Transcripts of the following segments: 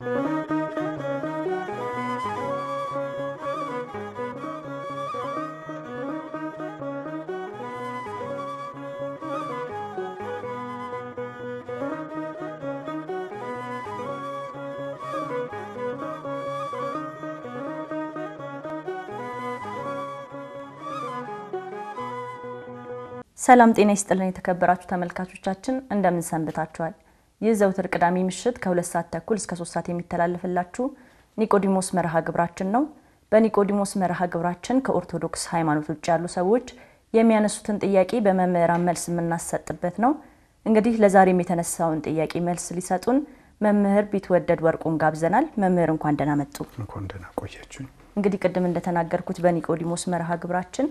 ሰላም ጤና ይስጥልን የተከበራችሁ ተመልካቾቻችን እንደምን ሰንብታችኋል? ይህ ዘውትር ቅዳሜ ምሽት ከሁለት ሰዓት ተኩል እስከ ሶስት ሰዓት የሚተላለፍላችሁ ኒቆዲሞስ መርሃ ግብራችን ነው። በኒቆዲሞስ መርሃ ግብራችን ከኦርቶዶክስ ሃይማኖት ውጭ ያሉ ሰዎች የሚያነሱትን ጥያቄ በመምህራን መልስ የምናሰጥበት ነው። እንግዲህ ለዛሬም የተነሳውን ጥያቄ መልስ ሊሰጡን መምህር ቢትወደድ ወርቁን ጋብዘናል። መምህር እንኳን ደህና መጡ። እንኳን ደህና ቆያችሁኝ። እንግዲህ ቅድም እንደተናገርኩት በኒቆዲሞስ መርሃ ግብራችን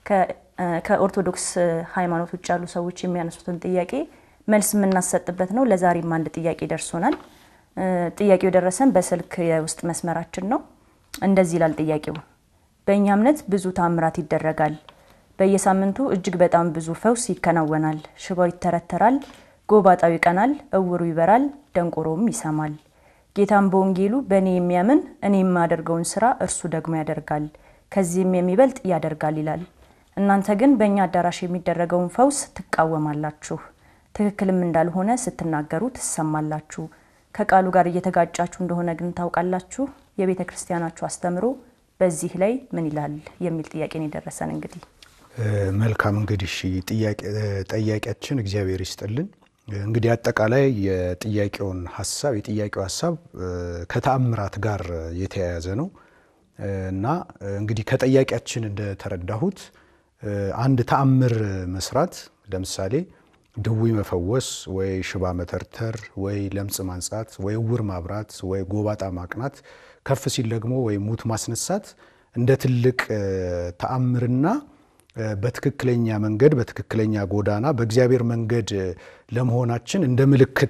ከኦርቶዶክስ ሃይማኖት ውጭ ያሉ ሰዎች የሚያነሱትን ጥያቄ መልስ የምናሰጥበት ነው። ለዛሬም አንድ ጥያቄ ደርሶናል። ጥያቄው የደረሰን በስልክ የውስጥ መስመራችን ነው። እንደዚህ ይላል ጥያቄው። በእኛ እምነት ብዙ ታምራት ይደረጋል። በየሳምንቱ እጅግ በጣም ብዙ ፈውስ ይከናወናል። ሽባው ይተረተራል፣ ጎባጣው ይቀናል፣ እውሩ ይበራል፣ ደንቆሮም ይሰማል። ጌታም በወንጌሉ በእኔ የሚያምን እኔ የማደርገውን ስራ እርሱ ደግሞ ያደርጋል፣ ከዚህም የሚበልጥ ያደርጋል ይላል። እናንተ ግን በእኛ አዳራሽ የሚደረገውን ፈውስ ትቃወማላችሁ፣ ትክክልም እንዳልሆነ ስትናገሩ ትሰማላችሁ። ከቃሉ ጋር እየተጋጫችሁ እንደሆነ ግን ታውቃላችሁ። የቤተ ክርስቲያናችሁ አስተምሮ በዚህ ላይ ምን ይላል የሚል ጥያቄ ነው የደረሰን። እንግዲህ መልካም እንግዲህ ጠያቂያችን እግዚአብሔር ይስጥልን። እንግዲህ አጠቃላይ የጥያቄውን ሀሳብ የጥያቄው ሀሳብ ከተአምራት ጋር የተያያዘ ነው እና እንግዲህ ከጠያቂያችን እንደተረዳሁት አንድ ተአምር መስራት ለምሳሌ ድዊ መፈወስ ወይ ሽባ መተርተር ወይ ለምጽ ማንጻት ወይ እውር ማብራት ወይ ጎባጣ ማቅናት ከፍ ሲል ደግሞ ወይ ሙት ማስነሳት እንደ ትልቅ ተአምርና በትክክለኛ መንገድ በትክክለኛ ጎዳና በእግዚአብሔር መንገድ ለመሆናችን እንደ ምልክት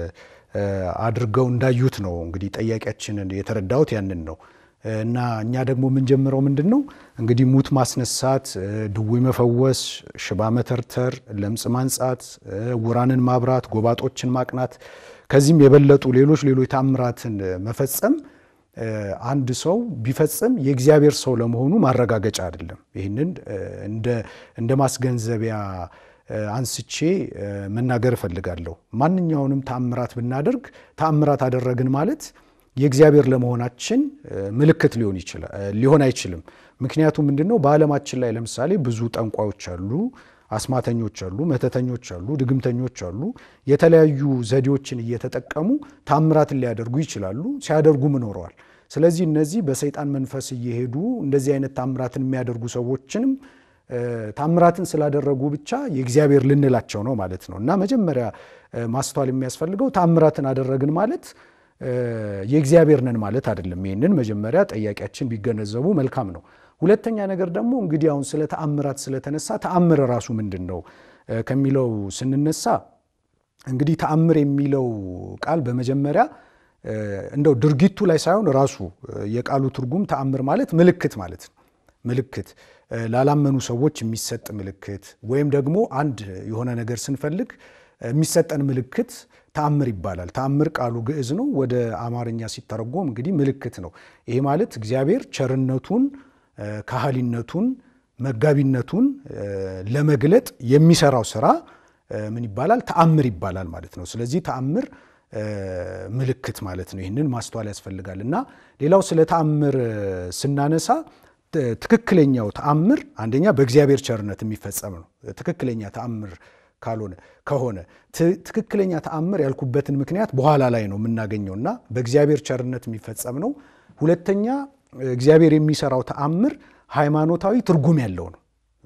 አድርገው እንዳዩት ነው እንግዲህ ጠያቂያችንን የተረዳሁት ያንን ነው። እና እኛ ደግሞ የምንጀምረው ምንድን ነው እንግዲህ ሙት ማስነሳት፣ ድዊ መፈወስ፣ ሽባ መተርተር፣ ለምጽ ማንጻት፣ ውራንን ማብራት፣ ጎባጦችን ማቅናት ከዚህም የበለጡ ሌሎች ሌሎች ታምራትን መፈጸም አንድ ሰው ቢፈጽም የእግዚአብሔር ሰው ለመሆኑ ማረጋገጫ አይደለም። ይህንን እንደ ማስገንዘቢያ አንስቼ መናገር እፈልጋለሁ። ማንኛውንም ተአምራት ብናደርግ ተአምራት አደረግን ማለት የእግዚአብሔር ለመሆናችን ምልክት ሊሆን አይችልም። ምክንያቱም ምንድን ነው? በዓለማችን ላይ ለምሳሌ ብዙ ጠንቋዮች አሉ፣ አስማተኞች አሉ፣ መተተኞች አሉ፣ ድግምተኞች አሉ። የተለያዩ ዘዴዎችን እየተጠቀሙ ታምራትን ሊያደርጉ ይችላሉ፣ ሲያደርጉም ኖረዋል። ስለዚህ እነዚህ በሰይጣን መንፈስ እየሄዱ እንደዚህ አይነት ታምራትን የሚያደርጉ ሰዎችንም ታምራትን ስላደረጉ ብቻ የእግዚአብሔር ልንላቸው ነው ማለት ነው እና መጀመሪያ ማስተዋል የሚያስፈልገው ታምራትን አደረግን ማለት የእግዚአብሔር ነን ማለት አይደለም። ይህንን መጀመሪያ ጠያቂያችን ቢገነዘቡ መልካም ነው። ሁለተኛ ነገር ደግሞ እንግዲህ አሁን ስለ ተአምራት ስለተነሳ ተአምር ራሱ ምንድን ነው ከሚለው ስንነሳ እንግዲህ ተአምር የሚለው ቃል በመጀመሪያ እንደው ድርጊቱ ላይ ሳይሆን ራሱ የቃሉ ትርጉም ተአምር ማለት ምልክት ማለት ነው። ምልክት ላላመኑ ሰዎች የሚሰጥ ምልክት ወይም ደግሞ አንድ የሆነ ነገር ስንፈልግ የሚሰጠን ምልክት ተአምር ይባላል። ተአምር ቃሉ ግዕዝ ነው። ወደ አማርኛ ሲተረጎም እንግዲህ ምልክት ነው። ይሄ ማለት እግዚአብሔር ቸርነቱን፣ ካህሊነቱን፣ መጋቢነቱን ለመግለጥ የሚሰራው ስራ ምን ይባላል? ተአምር ይባላል ማለት ነው። ስለዚህ ተአምር ምልክት ማለት ነው። ይህንን ማስተዋል ያስፈልጋል እና ሌላው ስለ ተአምር ስናነሳ ትክክለኛው ተአምር አንደኛ በእግዚአብሔር ቸርነት የሚፈጸም ነው። ትክክለኛ ተአምር ካልሆነ ከሆነ ትክክለኛ ተአምር ያልኩበትን ምክንያት በኋላ ላይ ነው የምናገኘው እና በእግዚአብሔር ቸርነት የሚፈጸም ነው። ሁለተኛ እግዚአብሔር የሚሰራው ተአምር ሃይማኖታዊ ትርጉም ያለው ነው።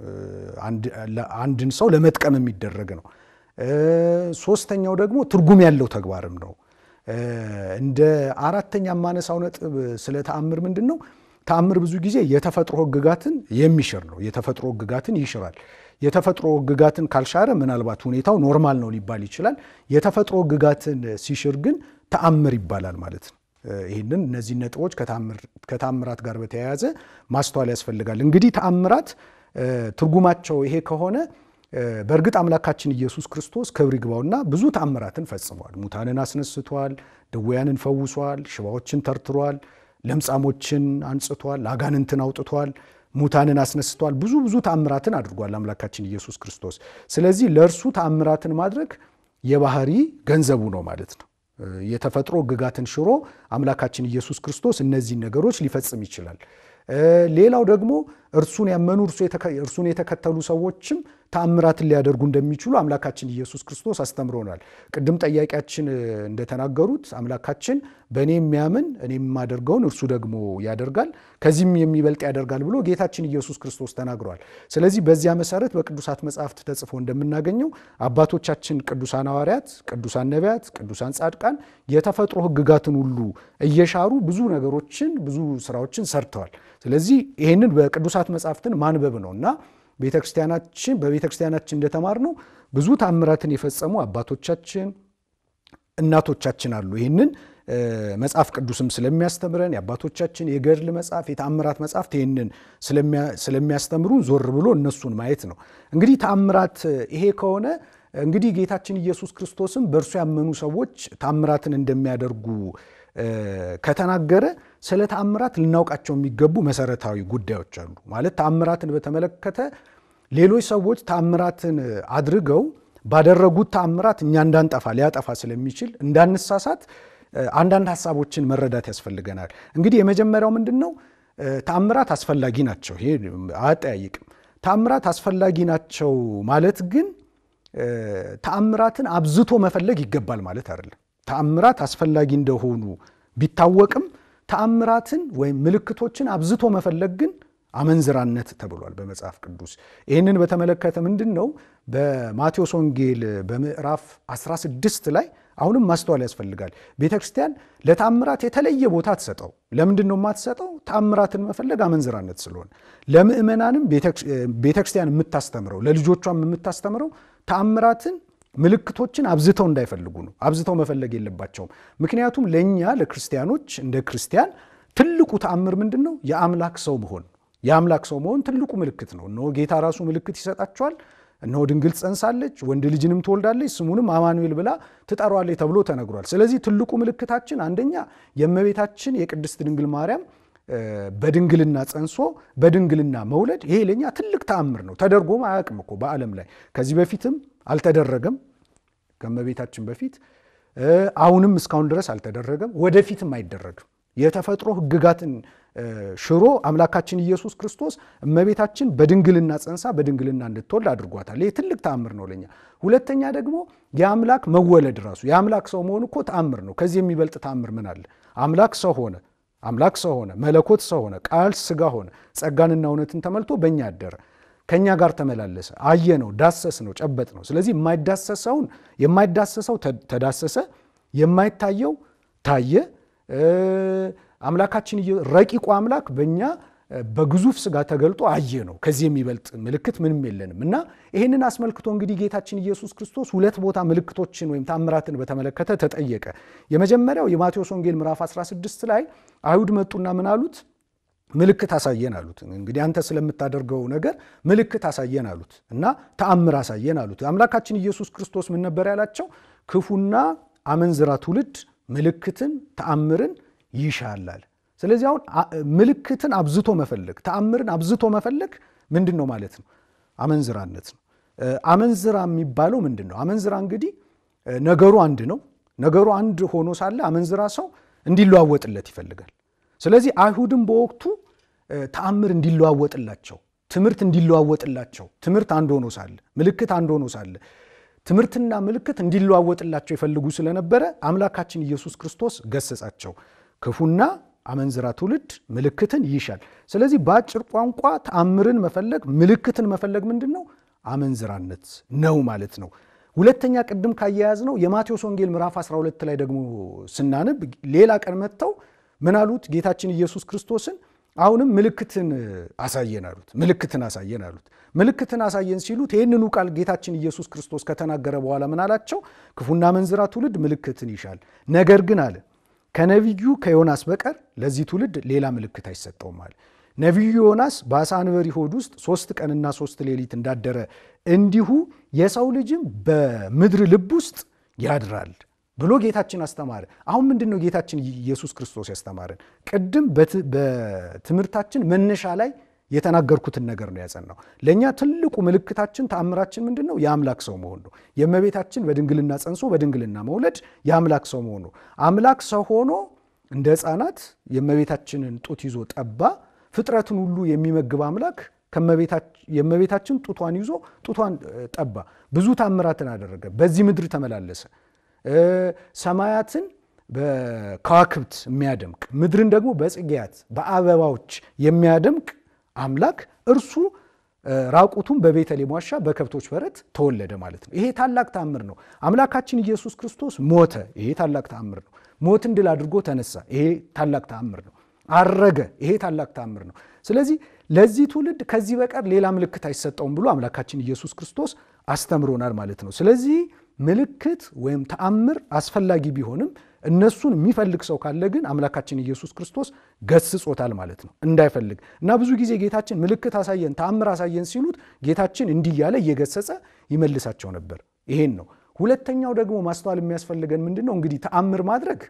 አንድን ሰው ለመጥቀም የሚደረግ ነው። ሶስተኛው ደግሞ ትርጉም ያለው ተግባርም ነው። እንደ አራተኛ የማነሳው ነጥብ ስለ ተአምር ምንድን ነው? ተአምር ብዙ ጊዜ የተፈጥሮ ሕግጋትን የሚሽር ነው። የተፈጥሮ ሕግጋትን ይሽራል። የተፈጥሮ ሕግጋትን ካልሻረ ምናልባት ሁኔታው ኖርማል ነው ሊባል ይችላል። የተፈጥሮ ሕግጋትን ሲሽር ግን ተአምር ይባላል ማለት ነው። ይህንን እነዚህ ነጥቦች ከተአምራት ጋር በተያያዘ ማስተዋል ያስፈልጋል። እንግዲህ ተአምራት ትርጉማቸው ይሄ ከሆነ በእርግጥ አምላካችን ኢየሱስ ክርስቶስ ክብር ይግባውና ብዙ ተአምራትን ፈጽሟል። ሙታንን አስነስቷል፣ ድውያንን ፈውሷል፣ ሽባዎችን ተርትሯል፣ ለምጻሞችን አንጽቷል፣ አጋንንትን አውጥቷል፣ ሙታንን አስነስቷል። ብዙ ብዙ ተአምራትን አድርጓል አምላካችን ኢየሱስ ክርስቶስ። ስለዚህ ለእርሱ ተአምራትን ማድረግ የባህሪ ገንዘቡ ነው ማለት ነው። የተፈጥሮ ሕግጋትን ሽሮ አምላካችን ኢየሱስ ክርስቶስ እነዚህን ነገሮች ሊፈጽም ይችላል። ሌላው ደግሞ እርሱን ያመኑ እርሱን የተከተሉ ሰዎችም ተአምራትን ሊያደርጉ እንደሚችሉ አምላካችን ኢየሱስ ክርስቶስ አስተምሮናል። ቅድም ጠያቂያችን እንደተናገሩት አምላካችን በእኔ የሚያምን እኔ የማደርገውን እርሱ ደግሞ ያደርጋል ከዚህም የሚበልጥ ያደርጋል ብሎ ጌታችን ኢየሱስ ክርስቶስ ተናግሯል። ስለዚህ በዚያ መሰረት በቅዱሳት መጽሐፍት ተጽፎ እንደምናገኘው አባቶቻችን ቅዱሳን ሐዋርያት፣ ቅዱሳን ነቢያት፣ ቅዱሳን ጻድቃን የተፈጥሮ ሕግጋትን ሁሉ እየሻሩ ብዙ ነገሮችን ብዙ ስራዎችን ሰርተዋል። ስለዚህ ይህንን በቅዱሳት መጽሐፍትን ማንበብ ነው እና ቤተክርስቲያናችን በቤተክርስቲያናችን እንደተማርነው ብዙ ታምራትን የፈጸሙ አባቶቻችን እናቶቻችን አሉ። ይህንን መጽሐፍ ቅዱስም ስለሚያስተምረን የአባቶቻችን የገድል መጽሐፍ የተአምራት መጽሐፍት ይህንን ስለሚያስተምሩን ዞር ብሎ እነሱን ማየት ነው። እንግዲህ ተአምራት ይሄ ከሆነ እንግዲህ ጌታችን ኢየሱስ ክርስቶስም በእርሱ ያመኑ ሰዎች ታምራትን እንደሚያደርጉ ከተናገረ ስለ ተአምራት ልናውቃቸው የሚገቡ መሰረታዊ ጉዳዮች አሉ። ማለት ተአምራትን በተመለከተ ሌሎች ሰዎች ተአምራትን አድርገው ባደረጉት ተአምራት እኛ እንዳንጠፋ ሊያጠፋ ስለሚችል እንዳንሳሳት አንዳንድ ሀሳቦችን መረዳት ያስፈልገናል። እንግዲህ የመጀመሪያው ምንድን ነው? ተአምራት አስፈላጊ ናቸው። ይሄ አያጠያይቅም። ተአምራት አስፈላጊ ናቸው ማለት ግን ተአምራትን አብዝቶ መፈለግ ይገባል ማለት አይደለም። ተአምራት አስፈላጊ እንደሆኑ ቢታወቅም ተአምራትን ወይም ምልክቶችን አብዝቶ መፈለግ ግን አመንዝራነት ተብሏል በመጽሐፍ ቅዱስ። ይህንን በተመለከተ ምንድን ነው በማቴዎስ ወንጌል በምዕራፍ 16 ላይ አሁንም ማስተዋል ያስፈልጋል። ቤተ ክርስቲያን ለተአምራት የተለየ ቦታ ትሰጠው። ለምንድን ነው የማትሰጠው? ተአምራትን መፈለግ አመንዝራነት ስለሆነ። ለምእመናንም ቤተ ክርስቲያን የምታስተምረው ለልጆቿም የምታስተምረው ተአምራትን ምልክቶችን አብዝተው እንዳይፈልጉ ነው። አብዝተው መፈለግ የለባቸውም። ምክንያቱም ለእኛ ለክርስቲያኖች እንደ ክርስቲያን ትልቁ ተአምር ምንድን ነው? የአምላክ ሰው መሆን። የአምላክ ሰው መሆን ትልቁ ምልክት ነው። እነሆ ጌታ ራሱ ምልክት ይሰጣቸዋል። እነሆ ድንግል ጸንሳለች፣ ወንድ ልጅንም ትወልዳለች፣ ስሙንም አማኑኤል ብላ ትጠሯለች ተብሎ ተነግሯል። ስለዚህ ትልቁ ምልክታችን አንደኛ የእመቤታችን የቅድስት ድንግል ማርያም በድንግልና ጸንሶ በድንግልና መውለድ ይሄ ለእኛ ትልቅ ተአምር ነው። ተደርጎም አያውቅም እኮ በዓለም ላይ ከዚህ በፊትም አልተደረገም። ከእመቤታችን በፊት አሁንም እስካሁን ድረስ አልተደረገም፣ ወደፊትም አይደረግም። የተፈጥሮ ሕግጋትን ሽሮ አምላካችን ኢየሱስ ክርስቶስ እመቤታችን በድንግልና ጸንሳ በድንግልና እንድትወልድ አድርጓታል። ይህ ትልቅ ተአምር ነው ለኛ። ሁለተኛ ደግሞ የአምላክ መወለድ ራሱ የአምላክ ሰው መሆን እኮ ተአምር ነው። ከዚህ የሚበልጥ ተአምር ምን አለ? አምላክ ሰው ሆነ፣ አምላክ ሰው ሆነ፣ መለኮት ሰው ሆነ፣ ቃል ሥጋ ሆነ፣ ጸጋንና እውነትን ተመልቶ በእኛ አደረ፣ ከእኛ ጋር ተመላለሰ፣ አየ ነው፣ ዳሰስ ነው፣ ጨበጥ ነው። ስለዚህ የማይዳሰሰውን የማይዳሰሰው ተዳሰሰ፣ የማይታየው ታየ። አምላካችን ረቂቁ አምላክ በእኛ በግዙፍ ሥጋ ተገልጦ አየ ነው። ከዚህ የሚበልጥ ምልክት ምንም የለንም እና ይህንን አስመልክቶ እንግዲህ ጌታችን ኢየሱስ ክርስቶስ ሁለት ቦታ ምልክቶችን ወይም ታምራትን በተመለከተ ተጠየቀ። የመጀመሪያው የማቴዎስ ወንጌል ምዕራፍ 16 ላይ አይሁድ መጡና ምን አሉት? ምልክት አሳየን አሉት። እንግዲህ አንተ ስለምታደርገው ነገር ምልክት አሳየን አሉት እና ተአምር አሳየን አሉት። አምላካችን ኢየሱስ ክርስቶስ ምን ነበር ያላቸው? ክፉና አመንዝራ ትውልድ ምልክትን ተአምርን ይሻላል። ስለዚህ አሁን ምልክትን አብዝቶ መፈለግ ተአምርን አብዝቶ መፈለግ ምንድን ነው ማለት ነው? አመንዝራነት ነው። አመንዝራ የሚባለው ምንድን ነው? አመንዝራ እንግዲህ ነገሩ አንድ ነው። ነገሩ አንድ ሆኖ ሳለ አመንዝራ ሰው እንዲለዋወጥለት ይፈልጋል። ስለዚህ አይሁድም በወቅቱ ተአምር እንዲለዋወጥላቸው፣ ትምህርት እንዲለዋወጥላቸው፣ ትምህርት አንድ ሆኖ ሳለ፣ ምልክት አንድ ሆኖ ሳለ ትምህርትና ምልክት እንዲለዋወጥላቸው ይፈልጉ ስለነበረ አምላካችን ኢየሱስ ክርስቶስ ገሰጻቸው። ክፉና አመንዝራ ትውልድ ምልክትን ይሻል። ስለዚህ በአጭር ቋንቋ ተአምርን መፈለግ ምልክትን መፈለግ ምንድን ነው? አመንዝራነት ነው ማለት ነው። ሁለተኛ ቅድም ካያያዝ ነው የማቴዎስ ወንጌል ምዕራፍ 12 ላይ ደግሞ ስናነብ ሌላ ቀን መጥተው ምን አሉት? ጌታችን ኢየሱስ ክርስቶስን አሁንም ምልክትን አሳየን አሉት። ምልክትን አሳየን አሉት። ምልክትን አሳየን ሲሉት ይህንኑ ቃል ጌታችን ኢየሱስ ክርስቶስ ከተናገረ በኋላ ምን አላቸው? ክፉና አመንዝራ ትውልድ ምልክትን ይሻል፣ ነገር ግን አለ ከነቢዩ ከዮናስ በቀር ለዚህ ትውልድ ሌላ ምልክት አይሰጠውም አለ። ነቢዩ ዮናስ በአሳ አንበሪ ሆድ ውስጥ ሶስት ቀንና ሶስት ሌሊት እንዳደረ እንዲሁ የሰው ልጅም በምድር ልብ ውስጥ ያድራል ብሎ ጌታችን አስተማረ። አሁን ምንድን ነው ጌታችን ኢየሱስ ክርስቶስ ያስተማረን? ቅድም በትምህርታችን መነሻ ላይ የተናገርኩትን ነገር ነው ያጸናው። ለእኛ ትልቁ ምልክታችን ተአምራችን ምንድን ነው? የአምላክ ሰው መሆን ነው። የእመቤታችን በድንግልና ጸንሶ በድንግልና መውለድ የአምላክ ሰው መሆን ነው። አምላክ ሰው ሆኖ እንደ ሕፃናት የእመቤታችንን ጡት ይዞ ጠባ። ፍጥረትን ሁሉ የሚመግብ አምላክ የእመቤታችን ጡቷን ይዞ ጡቷን ጠባ። ብዙ ታምራትን አደረገ። በዚህ ምድር ተመላለሰ። ሰማያትን በከዋክብት የሚያደምቅ ምድርን ደግሞ በጽጌያት በአበባዎች የሚያደምቅ አምላክ እርሱ ራቁቱን በቤተልሔም ዋሻ በከብቶች በረት ተወለደ ማለት ነው። ይሄ ታላቅ ተአምር ነው። አምላካችን ኢየሱስ ክርስቶስ ሞተ። ይሄ ታላቅ ተአምር ነው። ሞትን ድል አድርጎ ተነሳ። ይሄ ታላቅ ተአምር ነው። አረገ። ይሄ ታላቅ ተአምር ነው። ስለዚህ ለዚህ ትውልድ ከዚህ በቀር ሌላ ምልክት አይሰጠውም ብሎ አምላካችን ኢየሱስ ክርስቶስ አስተምሮናል ማለት ነው። ስለዚህ ምልክት ወይም ተአምር አስፈላጊ ቢሆንም እነሱን የሚፈልግ ሰው ካለ ግን አምላካችን ኢየሱስ ክርስቶስ ገስጾታል ማለት ነው እንዳይፈልግ እና ብዙ ጊዜ ጌታችን ምልክት አሳየን፣ ተአምር አሳየን ሲሉት ጌታችን እንዲህ እያለ እየገሰጸ ይመልሳቸው ነበር። ይሄን ነው። ሁለተኛው ደግሞ ማስተዋል የሚያስፈልገን ምንድን ነው? እንግዲህ ተአምር ማድረግ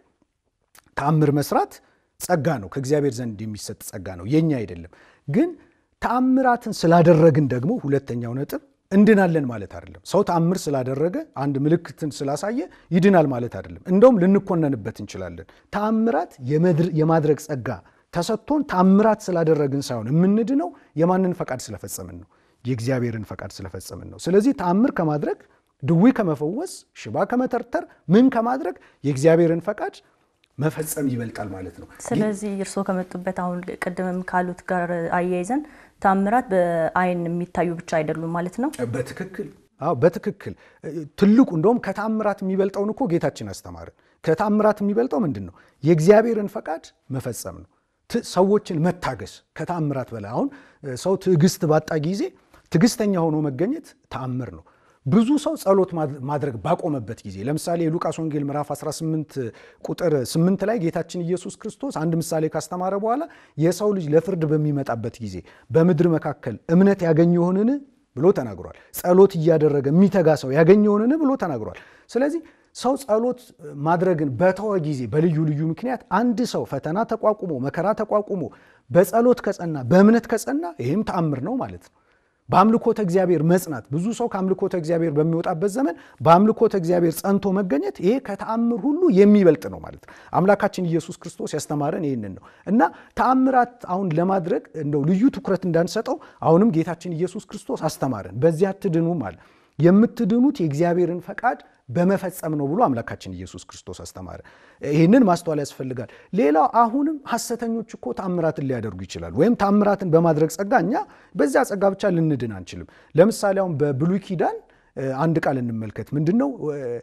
ተአምር መስራት ጸጋ ነው፣ ከእግዚአብሔር ዘንድ የሚሰጥ ጸጋ ነው፣ የኛ አይደለም። ግን ተአምራትን ስላደረግን ደግሞ ሁለተኛው ነጥብ እንድናለን ማለት አይደለም። ሰው ተአምር ስላደረገ አንድ ምልክትን ስላሳየ ይድናል ማለት አይደለም። እንደውም ልንኮነንበት እንችላለን። ተአምራት የማድረግ ጸጋ ተሰጥቶን ተአምራት ስላደረግን ሳይሆን የምንድነው የማንን ፈቃድ ስለፈጸምን ነው? የእግዚአብሔርን ፈቃድ ስለፈጸምን ነው። ስለዚህ ተአምር ከማድረግ ድዊ ከመፈወስ፣ ሽባ ከመተርተር፣ ምን ከማድረግ የእግዚአብሔርን ፈቃድ መፈጸም ይበልጣል ማለት ነው። ስለዚህ እርስዎ ከመጡበት አሁን ቅድምም ካሉት ጋር አያይዘን ተአምራት በአይን የሚታዩ ብቻ አይደሉም ማለት ነው። በትክክል አዎ፣ በትክክል ትልቁ እንደውም ከተአምራት የሚበልጠውን እኮ ጌታችን አስተማርን። ከተአምራት የሚበልጠው ምንድን ነው? የእግዚአብሔርን ፈቃድ መፈጸም ነው። ሰዎችን መታገስ ከተአምራት በላይ አሁን ሰው ትዕግስት ባጣ ጊዜ ትዕግስተኛ ሆኖ መገኘት ተአምር ነው። ብዙ ሰው ጸሎት ማድረግ ባቆመበት ጊዜ ለምሳሌ የሉቃስ ወንጌል ምዕራፍ 18 ቁጥር 8 ላይ ጌታችን ኢየሱስ ክርስቶስ አንድ ምሳሌ ካስተማረ በኋላ የሰው ልጅ ለፍርድ በሚመጣበት ጊዜ በምድር መካከል እምነት ያገኘ ይሆንን ብሎ ተናግሯል። ጸሎት እያደረገ የሚተጋ ሰው ያገኘ ይሆንን ብሎ ተናግሯል። ስለዚህ ሰው ጸሎት ማድረግን በተወ ጊዜ በልዩ ልዩ ምክንያት አንድ ሰው ፈተና ተቋቁሞ መከራ ተቋቁሞ በጸሎት ከጸና በእምነት ከጸና ይህም ተአምር ነው ማለት ነው። በአምልኮተ እግዚአብሔር መጽናት ብዙ ሰው ከአምልኮተ እግዚአብሔር በሚወጣበት ዘመን በአምልኮተ እግዚአብሔር ጸንቶ መገኘት ይሄ ከተአምር ሁሉ የሚበልጥ ነው ማለት ነው። አምላካችን ኢየሱስ ክርስቶስ ያስተማረን ይህንን ነው እና ተአምራት አሁን ለማድረግ እንደው ልዩ ትኩረት እንዳንሰጠው አሁንም ጌታችን ኢየሱስ ክርስቶስ አስተማረን። በዚያ አትድኑም አለ። የምትድኑት የእግዚአብሔርን ፈቃድ በመፈጸም ነው ብሎ አምላካችን ኢየሱስ ክርስቶስ አስተማረ። ይህንን ማስተዋል ያስፈልጋል። ሌላው አሁንም ሐሰተኞች እኮ ተአምራትን ሊያደርጉ ይችላሉ። ወይም ተአምራትን በማድረግ ጸጋ እኛ በዚያ ጸጋ ብቻ ልንድን አንችልም። ለምሳሌ አሁን በብሉይ ኪዳን አንድ ቃል እንመልከት። ምንድን ነው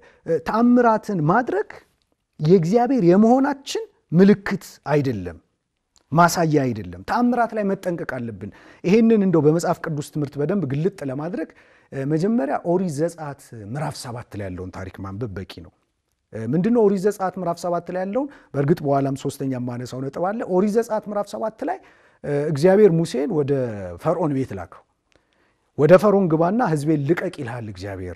ተአምራትን ማድረግ የእግዚአብሔር የመሆናችን ምልክት አይደለም ማሳያ አይደለም። ተአምራት ላይ መጠንቀቅ አለብን። ይሄንን እንደው በመጽሐፍ ቅዱስ ትምህርት በደንብ ግልጥ ለማድረግ መጀመሪያ ኦሪት ዘጸአት ምዕራፍ ሰባት ላይ ያለውን ታሪክ ማንበብ በቂ ነው። ምንድነው ኦሪት ዘጸአት ምዕራፍ ሰባት ላይ ያለውን? በእርግጥ በኋላም ሶስተኛ የማነሳው ነጥብ አለ። ኦሪት ዘጸአት ምዕራፍ ሰባት ላይ እግዚአብሔር ሙሴን ወደ ፈርዖን ቤት ላከው። ወደ ፈርዖን ግባና ሕዝቤን ልቀቅ ይልሃል እግዚአብሔር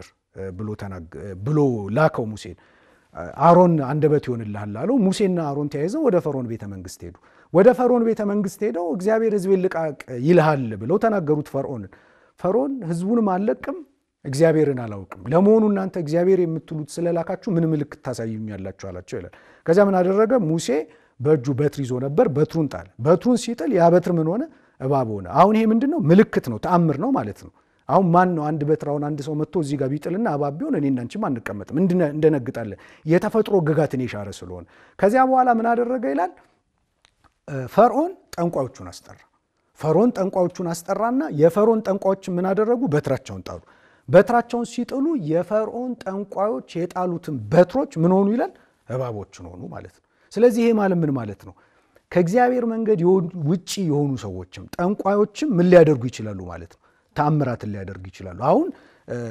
ብሎ ላከው ሙሴን። አሮን አንደበት ይሆንልሃል አለው። ሙሴና አሮን ተያይዘው ወደ ፈርዖን ቤተ መንግስት ሄዱ። ወደ ፈርዖን ቤተ መንግስት ሄደው እግዚአብሔር ሕዝቤን ልቀቅ ይልሃል ብለው ተናገሩት ፈርዖንን። ፈርዖን ሕዝቡንም አልለቅም እግዚአብሔርን አላውቅም፣ ለመሆኑ እናንተ እግዚአብሔር የምትሉት ስለላካችሁ ምን ምልክት ታሳዩኛላችሁ አላቸው ይላል። ከዚያ ምን አደረገ? ሙሴ በእጁ በትር ይዞ ነበር። በትሩን ጣለ። በትሩን ሲጥል ያ በትር ምን ሆነ? እባብ ሆነ። አሁን ይሄ ምንድን ነው? ምልክት ነው፣ ተአምር ነው ማለት ነው። አሁን ማን ነው አንድ በትር አሁን አንድ ሰው መጥቶ እዚህ ጋር ቢጥልና እባብ ቢሆን እኔና አንቺም አንቀመጥም፣ እንደነግጣለን። የተፈጥሮ ግጋትን የሻረ ስለሆነ። ከዚያ በኋላ ምን አደረገ ይላል ፈርዖን ጠንቋዮቹን አስጠራ። ፈርዖን ጠንቋዮቹን አስጠራና የፈርዖን ጠንቋዮች ምን አደረጉ? በትራቸውን ጣሉ። በትራቸውን ሲጥሉ የፈርዖን ጠንቋዮች የጣሉትን በትሮች ምን ሆኑ ይላል? እባቦችን ሆኑ ማለት ነው። ስለዚህ ይሄ ማለት ምን ማለት ነው? ከእግዚአብሔር መንገድ ውጭ የሆኑ ሰዎችም ጠንቋዮችም ምን ሊያደርጉ ይችላሉ ማለት ነው? ተአምራትን ሊያደርጉ ይችላሉ። አሁን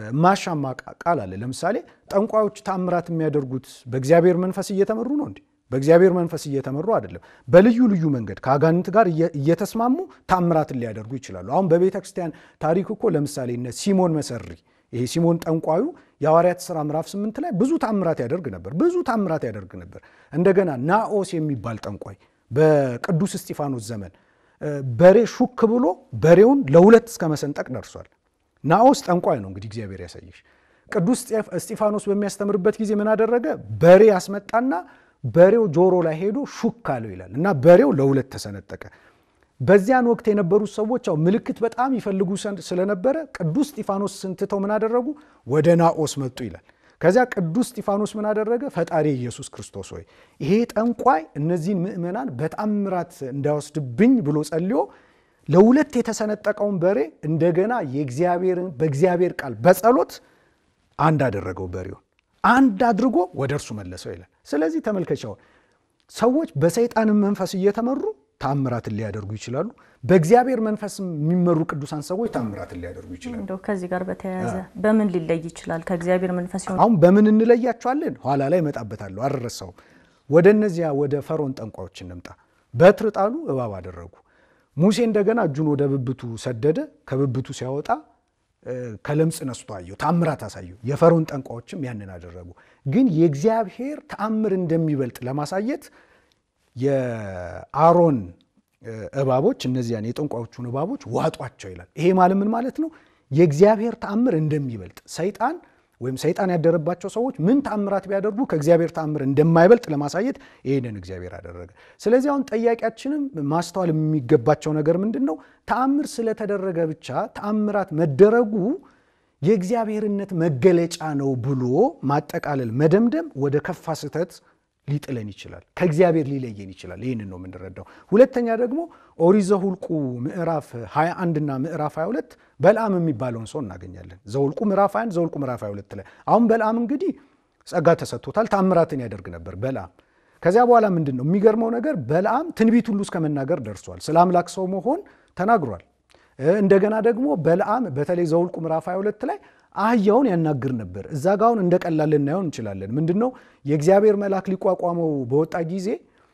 ማሻማ ቃል አለ። ለምሳሌ ጠንቋዮች ተአምራት የሚያደርጉት በእግዚአብሔር መንፈስ እየተመሩ ነው እንዴ? በእግዚአብሔር መንፈስ እየተመሩ አይደለም። በልዩ ልዩ መንገድ ከአጋንንት ጋር እየተስማሙ ታምራትን ሊያደርጉ ይችላሉ። አሁን በቤተ ክርስቲያን ታሪክ እኮ ለምሳሌ እነ ሲሞን መሰሪ ይሄ ሲሞን ጠንቋዩ የሐዋርያት ሥራ ምዕራፍ ስምንት ላይ ብዙ ታምራት ያደርግ ነበር። ብዙ ታምራት ያደርግ ነበር። እንደገና ናኦስ የሚባል ጠንቋይ በቅዱስ እስጢፋኖስ ዘመን በሬ ሹክ ብሎ በሬውን ለሁለት እስከ መሰንጠቅ ደርሷል። ናኦስ ጠንቋይ ነው። እንግዲህ እግዚአብሔር ያሳየሽ። ቅዱስ እስጢፋኖስ በሚያስተምርበት ጊዜ ምን አደረገ? በሬ ያስመጣና በሬው ጆሮ ላይ ሄዶ ሹክ አለው ይላል እና በሬው ለሁለት ተሰነጠቀ። በዚያን ወቅት የነበሩት ሰዎች ያው ምልክት በጣም ይፈልጉ ስለነበረ ቅዱስ እስጢፋኖስ ስንትተው ምን አደረጉ? ወደ ናኦስ መጡ ይላል። ከዚያ ቅዱስ እስጢፋኖስ ምን አደረገ? ፈጣሪ ኢየሱስ ክርስቶስ ሆይ ይሄ ጠንቋይ እነዚህን ምእመናን በታምራት እንዳይወስድብኝ ብሎ ጸልዮ ለሁለት የተሰነጠቀውን በሬ እንደገና የእግዚአብሔርን በእግዚአብሔር ቃል በጸሎት አንድ አደረገው። በሬውን አንድ አድርጎ ወደ እርሱ መለሰው ይላል። ስለዚህ ተመልከቻው ሰዎች በሰይጣንን መንፈስ እየተመሩ ታምራትን ሊያደርጉ ይችላሉ። በእግዚአብሔር መንፈስ የሚመሩ ቅዱሳን ሰዎች ታምራትን ሊያደርጉ ይችላሉ። እንደው ከዚህ ጋር በተያያዘ በምን ሊለይ ይችላል? ከእግዚአብሔር መንፈስ ሲሆን አሁን በምን እንለያቸዋለን? ኋላ ላይ እመጣበታለሁ፣ አልረሳውም። ወደ እነዚያ ወደ ፈርዖን ጠንቋዮች እንምጣ። በትር ጣሉ፣ እባብ አደረጉ። ሙሴ እንደገና እጁን ወደ ብብቱ ሰደደ። ከብብቱ ሲያወጣ ከለምጽ ነስቶ አየው፣ ታምራት አሳየው። የፈርዖን ጠንቋዮችም ያንን አደረጉ። ግን የእግዚአብሔር ተአምር እንደሚበልጥ ለማሳየት የአሮን እባቦች እነዚያን የጠንቋዮቹን እባቦች ዋጧቸው ይላል። ይሄ ማለት ምን ማለት ነው? የእግዚአብሔር ተአምር እንደሚበልጥ ሰይጣን ወይም ሰይጣን ያደረባቸው ሰዎች ምን ተአምራት ቢያደርጉ ከእግዚአብሔር ተአምር እንደማይበልጥ ለማሳየት ይህንን እግዚአብሔር አደረገ። ስለዚህ አሁን ጠያቂያችንም ማስተዋል የሚገባቸው ነገር ምንድን ነው? ተአምር ስለተደረገ ብቻ ተአምራት መደረጉ የእግዚአብሔርነት መገለጫ ነው ብሎ ማጠቃለል፣ መደምደም ወደ ከፋ ስህተት ሊጥለን ይችላል። ከእግዚአብሔር ሊለየን ይችላል። ይህንን ነው የምንረዳው። ሁለተኛ ደግሞ ኦሪት ዘኍልቍ ምዕራፍ 21 እና ምዕራፍ 22 በልዓም የሚባለውን ሰው እናገኛለን። ዘኍልቍ ምዕራፍ 21 ዘኍልቍ ምዕራፍ 22 ላይ አሁን በልዓም እንግዲህ ጸጋ ተሰጥቶታል። ታምራትን ያደርግ ነበር በልዓም። ከዚያ በኋላ ምንድን ነው የሚገርመው ነገር በልዓም ትንቢት ሁሉ እስከ መናገር ደርሷል። ስለ አምላክ ሰው መሆን ተናግሯል። እንደገና ደግሞ በልዓም በተለይ ዘኍልቍ ምዕራፍ 22 ላይ አህያውን ያናግር ነበር። እዛ ጋ አሁን እንደ ቀላል ልናየው እንችላለን። ምንድን ነው የእግዚአብሔር መልአክ ሊቋቋመው በወጣ ጊዜ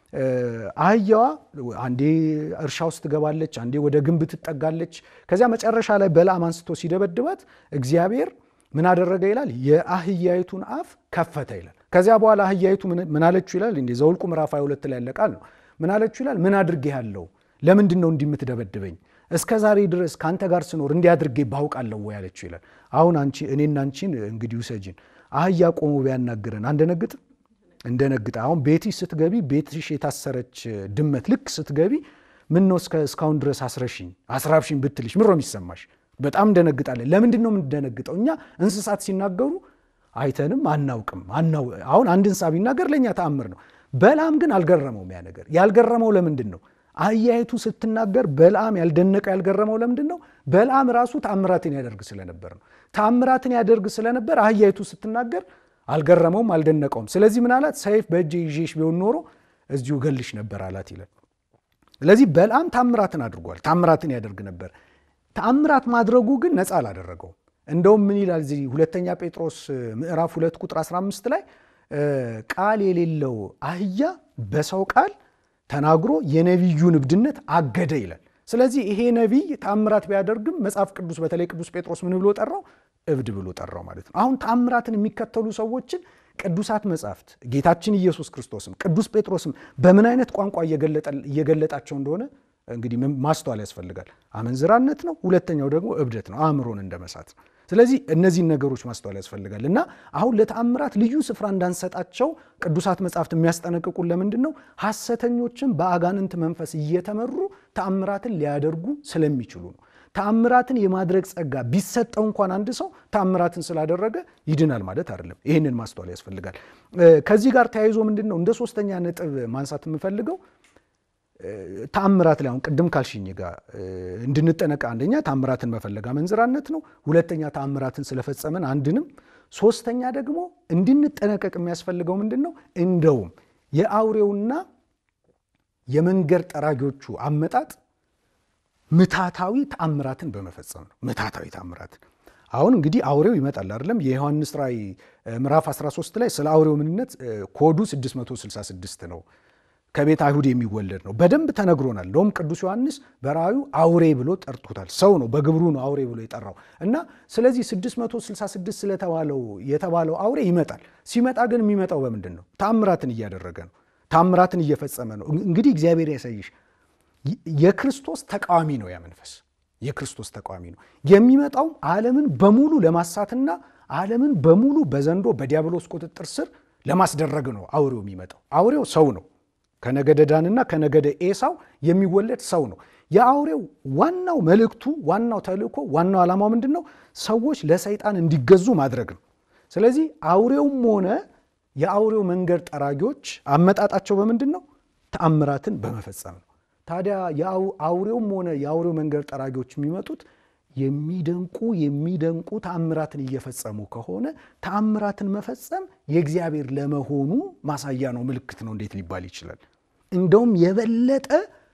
አህያዋ አንዴ እርሻ ውስጥ ትገባለች፣ አንዴ ወደ ግንብ ትጠጋለች። ከዚያ መጨረሻ ላይ በልዓም አንስቶ ሲደበድባት እግዚአብሔር ምን አደረገ ይላል? የአህያይቱን አፍ ከፈተ ይላል። ከዚያ በኋላ አህያይቱ ምን አለችው ይላል? እንደ ዘኍልቍ ምዕራፍ 22 ላይ ያለ ቃል ነው። ምን አለችው ይላል? ምን አድርጌ ያለው ለምንድን ነው እንዲህ የምትደበድበኝ? እስከ ዛሬ ድረስ ከአንተ ጋር ስኖር እንዲህ አድርጌ ባውቃለሁ ወይ አለችው ይላል። አሁን አንቺ እኔና አንቺን እንግዲህ ውሰጂን አህያ ቆሞ ቢያናግረን አንደነግጥ እንደነግጥ አሁን ቤትሽ ስትገቢ ቤትሽ የታሰረች ድመት ልክ ስትገቢ ምን ነው እስካሁን ድረስ አስረሽኝ አስራብሽኝ ብትልሽ ምሮ የሚሰማሽ በጣም እንደነግጣለን። ለምንድን ነው የምንደነግጠው? እኛ እንስሳት ሲናገሩ አይተንም አናውቅም። አሁን አንድ እንስሳ ቢናገር ለእኛ ተአምር ነው። በልዓም ግን አልገረመውም። ያ ነገር ያልገረመው ለምንድን ነው? አህያይቱ ስትናገር በልዓም ያልደነቀው ያልገረመው ለምንድን ነው? በልዓም ራሱ ተአምራትን ያደርግ ስለነበር ነው። ተአምራትን ያደርግ ስለነበር አህያይቱ ስትናገር አልገረመውም፣ አልደነቀውም። ስለዚህ ምን አላት? ሰይፍ በእጄ ይዤሽ ቢሆን ኖሮ እዚሁ ገልሽ ነበር አላት ይላል። ስለዚህ በልዓም ታምራትን አድርጓል፣ ታምራትን ያደርግ ነበር። ተአምራት ማድረጉ ግን ነፃ አላደረገውም። እንደውም ምን ይላል እዚህ ሁለተኛ ጴጥሮስ ምዕራፍ ሁለት ቁጥር 15 ላይ ቃል የሌለው አህያ በሰው ቃል ተናግሮ የነቢዩን እብድነት አገደ ይላል። ስለዚህ ይሄ ነቢይ ተአምራት ቢያደርግም መጽሐፍ ቅዱስ በተለይ ቅዱስ ጴጥሮስ ምን ብሎ ጠራው? እብድ ብሎ ጠራው ማለት ነው። አሁን ተአምራትን የሚከተሉ ሰዎችን ቅዱሳት መጽሐፍት ጌታችን ኢየሱስ ክርስቶስም ቅዱስ ጴጥሮስም በምን አይነት ቋንቋ እየገለጣቸው እንደሆነ እንግዲህ ማስተዋል ያስፈልጋል። አመንዝራነት ነው። ሁለተኛው ደግሞ እብደት ነው፣ አእምሮን እንደመሳት ነው። ስለዚህ እነዚህን ነገሮች ማስተዋል ያስፈልጋል እና አሁን ለተአምራት ልዩ ስፍራ እንዳንሰጣቸው ቅዱሳት መጽሐፍት የሚያስጠነቅቁን ለምንድን ነው? ሐሰተኞችን በአጋንንት መንፈስ እየተመሩ ተአምራትን ሊያደርጉ ስለሚችሉ ነው። ተአምራትን የማድረግ ጸጋ ቢሰጠው እንኳን አንድ ሰው ተአምራትን ስላደረገ ይድናል ማለት አይደለም። ይህንን ማስተዋል ያስፈልጋል። ከዚህ ጋር ተያይዞ ምንድን ነው እንደ ሶስተኛ ነጥብ ማንሳት የምፈልገው ተአምራት ላይ አሁን ቅድም ካልሽኝ ጋር እንድንጠነቀ አንደኛ ተአምራትን መፈለግ አመንዝራነት ነው። ሁለተኛ ተአምራትን ስለፈጸመን አንድንም፣ ሶስተኛ ደግሞ እንድንጠነቀቅ የሚያስፈልገው ምንድን ነው? እንደውም የአውሬውና የመንገድ ጠራጊዎቹ አመጣጥ ምታታዊ ተአምራትን በመፈጸም ነው። ምታታዊ ተአምራትን አሁን እንግዲህ አውሬው ይመጣል አይደለም። የዮሐንስ ራእይ ምዕራፍ 13 ላይ ስለ አውሬው ምንነት ኮዱ 666 ነው። ከቤት አይሁድ የሚወለድ ነው። በደንብ ተነግሮናል። እንደውም ቅዱስ ዮሐንስ በራእዩ አውሬ ብሎ ጠርቶታል። ሰው ነው፣ በግብሩ ነው አውሬ ብሎ የጠራው እና ስለዚህ 666 ስለተባለው የተባለው አውሬ ይመጣል። ሲመጣ ግን የሚመጣው በምንድን ነው? ታምራትን እያደረገ ነው። ታምራትን እየፈጸመ ነው። እንግዲህ እግዚአብሔር ያሳይሽ የክርስቶስ ተቃዋሚ ነው። ያ መንፈስ የክርስቶስ ተቃዋሚ ነው። የሚመጣውም ዓለምን በሙሉ ለማሳትና ዓለምን በሙሉ በዘንዶ በዲያብሎስ ቁጥጥር ስር ለማስደረግ ነው አውሬው የሚመጣው። አውሬው ሰው ነው። ከነገደ ዳንና ከነገደ ኤሳው የሚወለድ ሰው ነው። የአውሬው ዋናው መልእክቱ፣ ዋናው ተልእኮ፣ ዋናው ዓላማው ምንድን ነው? ሰዎች ለሰይጣን እንዲገዙ ማድረግ ነው። ስለዚህ አውሬውም ሆነ የአውሬው መንገድ ጠራጊዎች አመጣጣቸው በምንድን ነው? ተአምራትን በመፈጸም ነው። ታዲያ አውሬውም ሆነ የአውሬው መንገድ ጠራጊዎች የሚመጡት የሚደንቁ የሚደንቁ ተአምራትን እየፈጸሙ ከሆነ ተአምራትን መፈጸም የእግዚአብሔር ለመሆኑ ማሳያ ነው፣ ምልክት ነው። እንዴት ሊባል ይችላል? እንደውም የበለጠ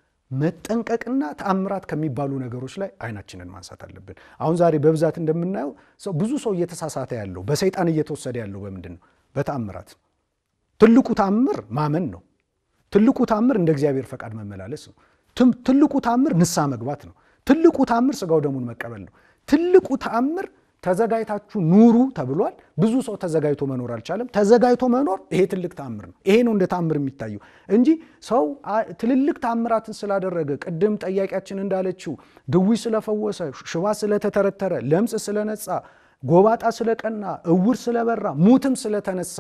መጠንቀቅና ተአምራት ከሚባሉ ነገሮች ላይ አይናችንን ማንሳት አለብን። አሁን ዛሬ በብዛት እንደምናየው ሰው ብዙ ሰው እየተሳሳተ ያለው በሰይጣን እየተወሰደ ያለው በምንድን ነው? በተአምራት። ትልቁ ተአምር ማመን ነው። ትልቁ ተአምር እንደ እግዚአብሔር ፈቃድ መመላለስ ነው። ትልቁ ተአምር ንስሐ መግባት ነው። ትልቁ ተአምር ስጋው ደሙን መቀበል ነው። ትልቁ ተአምር ተዘጋጅታችሁ ኑሩ ተብሏል። ብዙ ሰው ተዘጋጅቶ መኖር አልቻለም። ተዘጋጅቶ መኖር ይሄ ትልቅ ተአምር ነው። ይሄ ነው እንደ ተአምር የሚታየው እንጂ ሰው ትልልቅ ተአምራትን ስላደረገ ቅድም ጠያቂያችን እንዳለችው ድዊ ስለፈወሰ፣ ሽባ ስለተተረተረ፣ ለምጽ ስለነጻ፣ ጎባጣ ስለቀና፣ እውር ስለበራ፣ ሙትም ስለተነሳ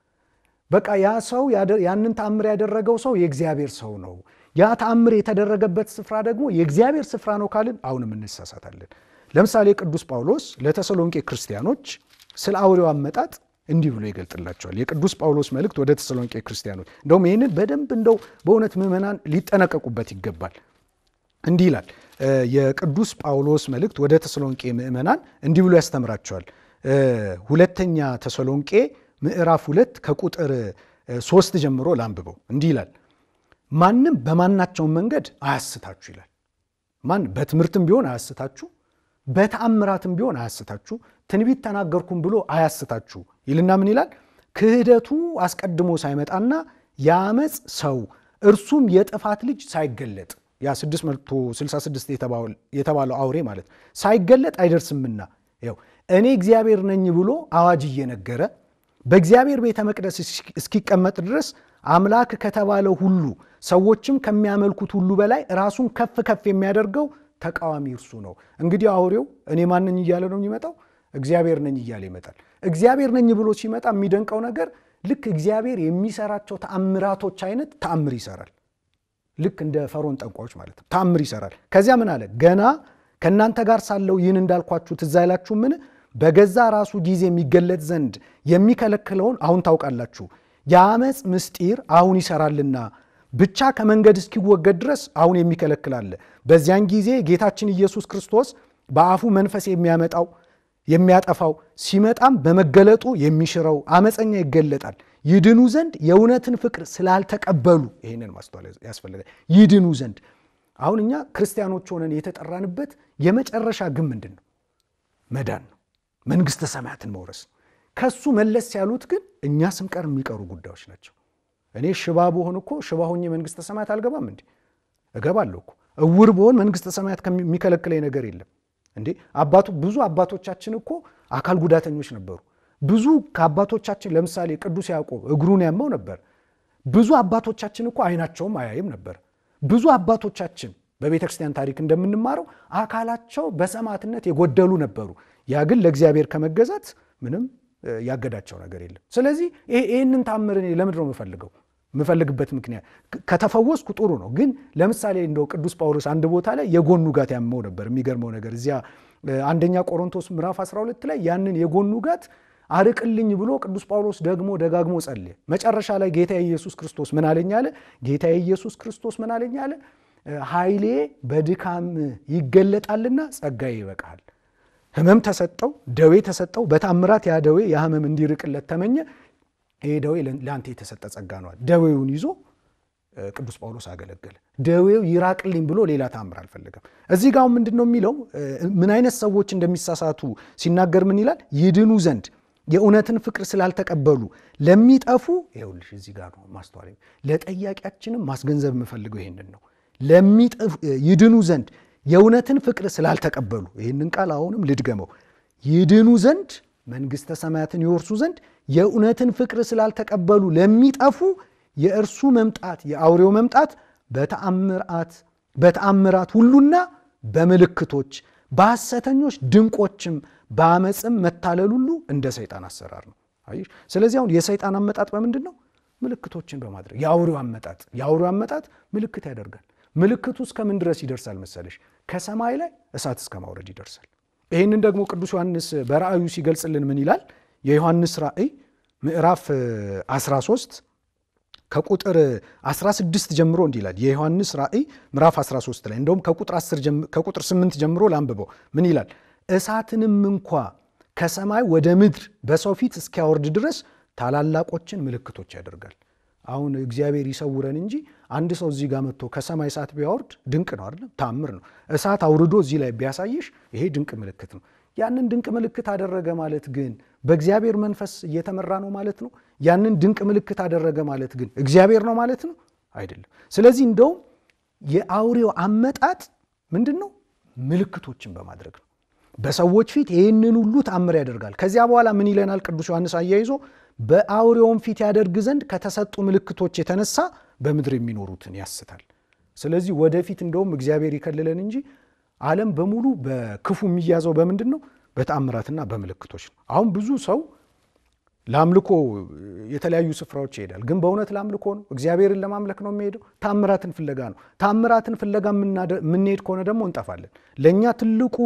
በቃ ያ ሰው ያንን ተአምር ያደረገው ሰው የእግዚአብሔር ሰው ነው። ያ ተአምር የተደረገበት ስፍራ ደግሞ የእግዚአብሔር ስፍራ ነው ካልን አሁንም እንሳሳታለን። ለምሳሌ ቅዱስ ጳውሎስ ለተሰሎንቄ ክርስቲያኖች ስለ አውሬው አመጣጥ እንዲህ ብሎ ይገልጥላቸዋል። የቅዱስ ጳውሎስ መልእክት ወደ ተሰሎንቄ ክርስቲያኖች እንደውም ይህንን በደንብ እንደው በእውነት ምዕመናን ሊጠነቀቁበት ይገባል። እንዲህ ይላል የቅዱስ ጳውሎስ መልእክት ወደ ተሰሎንቄ ምዕመናን እንዲህ ብሎ ያስተምራቸዋል። ሁለተኛ ተሰሎንቄ ምዕራፍ ሁለት ከቁጥር ሶስት ጀምሮ ላንብበው። እንዲህ ይላል ማንም በማናቸውም መንገድ አያስታችሁ ይላል። ማን በትምህርትም ቢሆን አያስታችሁ፣ በተአምራትም ቢሆን አያስታችሁ፣ ትንቢት ተናገርኩም ብሎ አያስታችሁ ይልና ምን ይላል? ክህደቱ አስቀድሞ ሳይመጣና የአመፅ ሰው እርሱም የጥፋት ልጅ ሳይገለጥ ያ 666 የተባለው አውሬ ማለት ሳይገለጥ አይደርስምና ያው እኔ እግዚአብሔር ነኝ ብሎ አዋጅ እየነገረ በእግዚአብሔር ቤተ መቅደስ እስኪቀመጥ ድረስ አምላክ ከተባለው ሁሉ ሰዎችም ከሚያመልኩት ሁሉ በላይ ራሱን ከፍ ከፍ የሚያደርገው ተቃዋሚ እርሱ ነው። እንግዲህ አውሬው እኔ ማንኝ እያለ ነው የሚመጣው? እግዚአብሔር ነኝ እያለ ይመጣል። እግዚአብሔር ነኝ ብሎ ሲመጣ የሚደንቀው ነገር ልክ እግዚአብሔር የሚሰራቸው ተአምራቶች አይነት ተአምር ይሰራል። ልክ እንደ ፈርዖን ጠንቋዮች ማለት ነው። ተአምር ይሰራል። ከዚያ ምን አለ? ገና ከእናንተ ጋር ሳለው ይህን እንዳልኳችሁ ትዝ አይላችሁ ምን በገዛ ራሱ ጊዜ የሚገለጥ ዘንድ የሚከለክለውን አሁን ታውቃላችሁ። የአመፅ ምስጢር አሁን ይሰራልና ብቻ ከመንገድ እስኪወገድ ድረስ አሁን የሚከለክል አለ። በዚያን ጊዜ ጌታችን ኢየሱስ ክርስቶስ በአፉ መንፈስ የሚያመጣው የሚያጠፋው ሲመጣም በመገለጡ የሚሽረው አመፀኛ ይገለጣል። ይድኑ ዘንድ የእውነትን ፍቅር ስላልተቀበሉ ይህንን ማስተዋል ያስፈልጋል። ይድኑ ዘንድ አሁን እኛ ክርስቲያኖች ሆነን የተጠራንበት የመጨረሻ ግን ምንድን ነው? መዳን ነው። መንግስተ ሰማያትን መውረስ ነው። ከሱ መለስ ያሉት ግን እኛ ስንቀር የሚቀሩ ጉዳዮች ናቸው። እኔ ሽባ ብሆን እኮ ሽባ ሆኜ መንግስተ ሰማያት አልገባም እንዴ? እገባለሁ እኮ። እውር ብሆን መንግስተ ሰማያት የሚከለክለኝ ነገር የለም እንዴ? አባቱ ብዙ አባቶቻችን እኮ አካል ጉዳተኞች ነበሩ። ብዙ ከአባቶቻችን ለምሳሌ ቅዱስ ያዕቆብ እግሩን ያመው ነበር። ብዙ አባቶቻችን እኮ አይናቸውም አያይም ነበር። ብዙ አባቶቻችን በቤተ ክርስቲያን ታሪክ እንደምንማረው አካላቸው በሰማዕትነት የጎደሉ ነበሩ። ያ ግን ለእግዚአብሔር ከመገዛት ምንም ያገዳቸው ነገር የለም። ስለዚህ ይህንን ታምር እኔ ለምንድን ነው የምፈልገው? የምፈልግበት ምክንያት ከተፈወስኩ ጥሩ ነው። ግን ለምሳሌ እንደው ቅዱስ ጳውሎስ አንድ ቦታ ላይ የጎኑ ጋት ያመው ነበር። የሚገርመው ነገር እዚያ አንደኛ ቆሮንቶስ ምዕራፍ 12 ላይ ያንን የጎኑ ጋት አርቅልኝ ብሎ ቅዱስ ጳውሎስ ደግሞ ደጋግሞ ጸልየ። መጨረሻ ላይ ጌታ ኢየሱስ ክርስቶስ ምን አለኝ አለ። ጌታ ኢየሱስ ክርስቶስ ምን አለኝ አለ። ኃይሌ በድካም ይገለጣልና ጸጋዬ ይበቃሃል። ህመም ተሰጠው፣ ደዌ ተሰጠው። በታምራት ያ ደዌ ያ ህመም እንዲርቅለት ተመኘ። ይሄ ደዌ ለአንተ የተሰጠ ጸጋ ነዋል። ደዌውን ይዞ ቅዱስ ጳውሎስ አገለገለ። ደዌው ይራቅልኝ ብሎ ሌላ ተአምር አልፈለገም። እዚህ ጋር ምንድን ነው የሚለው? ምን አይነት ሰዎች እንደሚሳሳቱ ሲናገር ምን ይላል? ይድኑ ዘንድ የእውነትን ፍቅር ስላልተቀበሉ ለሚጠፉ ይኸውልሽ፣ እዚህ ጋር ነው ማስተዋል። ለጠያቂያችንም ማስገንዘብ የምፈልገው ይሄንን ነው። ለሚጠፉ ይድኑ ዘንድ የእውነትን ፍቅር ስላልተቀበሉ፣ ይህንን ቃል አሁንም ልድገመው፣ ይድኑ ዘንድ መንግሥተ ሰማያትን ይወርሱ ዘንድ የእውነትን ፍቅር ስላልተቀበሉ ለሚጠፉ የእርሱ መምጣት የአውሬው መምጣት በተአምራት በተአምራት ሁሉና በምልክቶች በሐሰተኞች ድንቆችም በአመፅም መታለል ሁሉ እንደ ሰይጣን አሰራር ነው። አየሽ። ስለዚህ አሁን የሰይጣን አመጣጥ በምንድን ነው? ምልክቶችን በማድረግ የአውሬው አመጣጥ የአውሬው አመጣጥ ምልክት ያደርጋል። ምልክቱ እስከ ምን ድረስ ይደርሳል መሰለሽ? ከሰማይ ላይ እሳት እስከ ማውረድ ይደርሳል። ይህንን ደግሞ ቅዱስ ዮሐንስ በራእዩ ሲገልጽልን ምን ይላል? የዮሐንስ ራእይ ምዕራፍ 13 ከቁጥር 16 ጀምሮ እንዲህ ይላል። የዮሐንስ ራእይ ምዕራፍ 13 ላይ እንደውም ከቁጥር 8 ጀምሮ ላንብበው። ምን ይላል? እሳትንም እንኳ ከሰማይ ወደ ምድር በሰው ፊት እስኪያወርድ ድረስ ታላላቆችን ምልክቶች ያደርጋል። አሁን እግዚአብሔር ይሰውረን እንጂ አንድ ሰው እዚህ ጋር መጥቶ ከሰማይ እሳት ቢያወርድ ድንቅ ነው አይደለም? ታምር ነው። እሳት አውርዶ እዚህ ላይ ቢያሳይሽ ይሄ ድንቅ ምልክት ነው። ያንን ድንቅ ምልክት አደረገ ማለት ግን በእግዚአብሔር መንፈስ እየተመራ ነው ማለት ነው። ያንን ድንቅ ምልክት አደረገ ማለት ግን እግዚአብሔር ነው ማለት ነው አይደለም። ስለዚህ እንደውም የአውሬው አመጣጥ ምንድን ነው? ምልክቶችን በማድረግ ነው። በሰዎች ፊት ይህንን ሁሉ ታምር ያደርጋል። ከዚያ በኋላ ምን ይለናል ቅዱስ ዮሐንስ አያይዞ በአውሬውም ፊት ያደርግ ዘንድ ከተሰጡ ምልክቶች የተነሳ በምድር የሚኖሩትን ያስታል። ስለዚህ ወደፊት እንደውም እግዚአብሔር ይከልለን እንጂ ዓለም በሙሉ በክፉ የሚያዘው በምንድን ነው? በተአምራትና በምልክቶች ነው። አሁን ብዙ ሰው ለአምልኮ የተለያዩ ስፍራዎች ይሄዳል። ግን በእውነት ለአምልኮ ነው? እግዚአብሔርን ለማምለክ ነው የሚሄደው? ታምራትን ፍለጋ ነው። ታምራትን ፍለጋ የምንሄድ ከሆነ ደግሞ እንጠፋለን። ለእኛ ትልቁ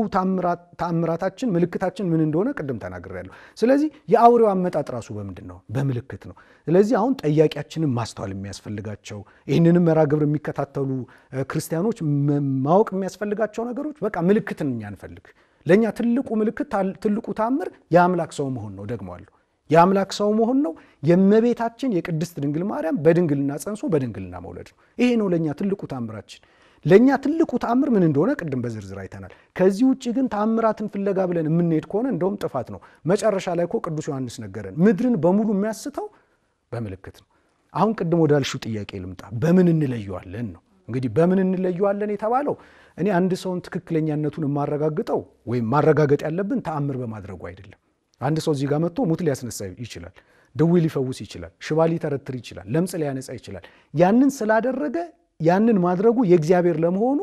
ታምራታችን ምልክታችን ምን እንደሆነ ቅድም ተናግሬያለሁ። ስለዚህ የአውሬው አመጣጥ ራሱ በምንድን ነው? በምልክት ነው። ስለዚህ አሁን ጠያቂያችንን ማስተዋል የሚያስፈልጋቸው ይህንንም መርሃ ግብር የሚከታተሉ ክርስቲያኖች ማወቅ የሚያስፈልጋቸው ነገሮች በቃ ምልክትን እኛ እንፈልግ። ለእኛ ትልቁ ምልክት ትልቁ ታምር የአምላክ ሰው መሆን ነው። ደግመዋለሁ የአምላክ ሰው መሆን ነው። የእመቤታችን የቅድስት ድንግል ማርያም በድንግልና ጸንሶ በድንግልና መውለድ ነው። ይሄ ነው ለእኛ ትልቁ ታምራችን። ለእኛ ትልቁ ታምር ምን እንደሆነ ቅድም በዝርዝር አይተናል። ከዚህ ውጭ ግን ታምራትን ፍለጋ ብለን የምንሄድ ከሆነ እንደውም ጥፋት ነው። መጨረሻ ላይ እኮ ቅዱስ ዮሐንስ ነገረን፣ ምድርን በሙሉ የሚያስተው በምልክት ነው። አሁን ቅድም ወዳልሽው ጥያቄ ልምጣ። በምን እንለየዋለን ነው እንግዲህ በምን እንለየዋለን የተባለው እኔ አንድ ሰውን ትክክለኛነቱን የማረጋግጠው ወይም ማረጋገጥ ያለብን ተአምር በማድረጉ አይደለም። አንድ ሰው እዚህ ጋር መጥቶ ሙት ሊያስነሳ ይችላል። ድዊ ሊፈውስ ይችላል። ሽባ ሊተረትር ይችላል። ለምጽ ሊያነጻ ይችላል። ያንን ስላደረገ ያንን ማድረጉ የእግዚአብሔር ለመሆኑ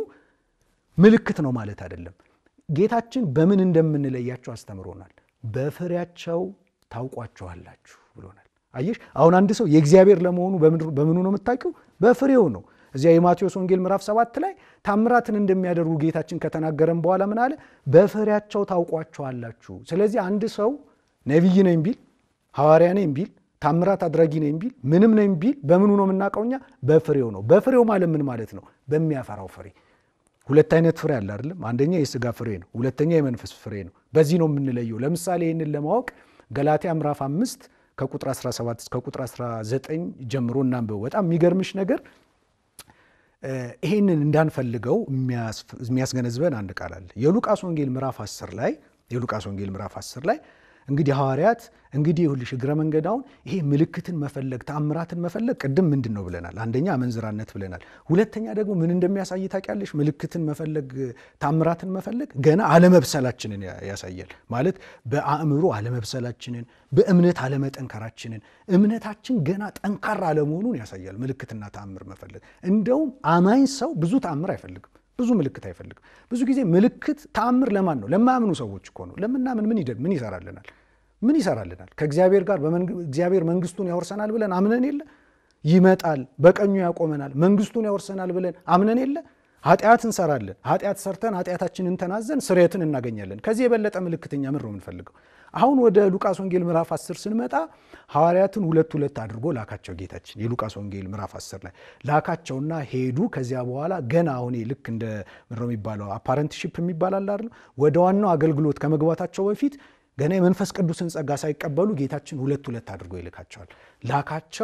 ምልክት ነው ማለት አይደለም። ጌታችን በምን እንደምንለያቸው አስተምሮናል። በፍሬያቸው ታውቋቸዋላችሁ ብሎናል። አየሽ፣ አሁን አንድ ሰው የእግዚአብሔር ለመሆኑ በምኑ ነው የምታውቂው? በፍሬው ነው። እዚያ የማቴዎስ ወንጌል ምዕራፍ ሰባት ላይ ታምራትን እንደሚያደርጉ ጌታችን ከተናገረን በኋላ ምን አለ? በፍሬያቸው ታውቋቸዋላችሁ። ስለዚህ አንድ ሰው ነቢይ ነኝ ቢል፣ ሐዋርያ ነኝ ቢል፣ ታምራት አድራጊ ነኝ ቢል፣ ምንም ነኝ ቢል በምኑ ነው የምናውቀው እኛ? በፍሬው ነው። በፍሬው ማለት ምን ማለት ነው? በሚያፈራው ፍሬ። ሁለት አይነት ፍሬ አለ አይደለም? አንደኛ የስጋ ፍሬ ነው፣ ሁለተኛ የመንፈስ ፍሬ ነው። በዚህ ነው የምንለየው። ለምሳሌ ይህንን ለማወቅ ገላትያ ምዕራፍ አምስት ከቁጥር 17 እስከ ቁጥር 19 ጀምሮ እናንብበው። በጣም የሚገርምሽ ነገር ይሄንን እንዳንፈልገው የሚያስገነዝበን አንድ ቃል አለ። የሉቃስ ወንጌል ምዕራፍ 10 ላይ የሉቃስ ወንጌል ምዕራፍ 10 ላይ እንግዲህ ሐዋርያት እንግዲህ ይሁልሽ እግረ መንገዳውን ይሄ ምልክትን መፈለግ ተአምራትን መፈለግ ቅድም ምንድን ነው ብለናል? አንደኛ አመንዝራነት ብለናል። ሁለተኛ ደግሞ ምን እንደሚያሳይ ታውቂያለሽ? ምልክትን መፈለግ ተአምራትን መፈለግ ገና አለመብሰላችንን ያሳያል። ማለት በአእምሮ አለመብሰላችንን፣ በእምነት አለመጠንከራችንን፣ እምነታችን ገና ጠንካራ አለመሆኑን ያሳያል። ምልክትና ተአምር መፈለግ እንደውም አማኝ ሰው ብዙ ተአምር አይፈልግም ብዙ ምልክት አይፈልግም። ብዙ ጊዜ ምልክት ተአምር ለማን ነው? ለማያምኑ ሰዎች እኮ ነው። ለምናምን ምን ምን ይሰራልናል? ምን ይሰራልናል? ከእግዚአብሔር ጋር እግዚአብሔር መንግስቱን ያወርሰናል ብለን አምነን የለ ይመጣል፣ በቀኙ ያቆመናል፣ መንግስቱን ያወርሰናል ብለን አምነን የለ ኃጢአት እንሰራለን። ኃጢአት ሰርተን ኃጢአታችንን ተናዘን ስርየትን እናገኛለን። ከዚህ የበለጠ ምልክተኛ ምን ነው የምንፈልገው? አሁን ወደ ሉቃስ ወንጌል ምዕራፍ 10 ስንመጣ ሐዋርያትን ሁለት ሁለት አድርጎ ላካቸው ጌታችን። የሉቃስ ወንጌል ምዕራፍ 10 ላይ ላካቸውና ሄዱ። ከዚያ በኋላ ገና አሁን ልክ እንደ ምንድን ነው የሚባለው አፓረንትሺፕ የሚባል አለ አይደል? ወደ ዋናው አገልግሎት ከመግባታቸው በፊት ገና የመንፈስ ቅዱስን ጸጋ ሳይቀበሉ ጌታችን ሁለት ሁለት አድርጎ ይልካቸዋል። ላካቸው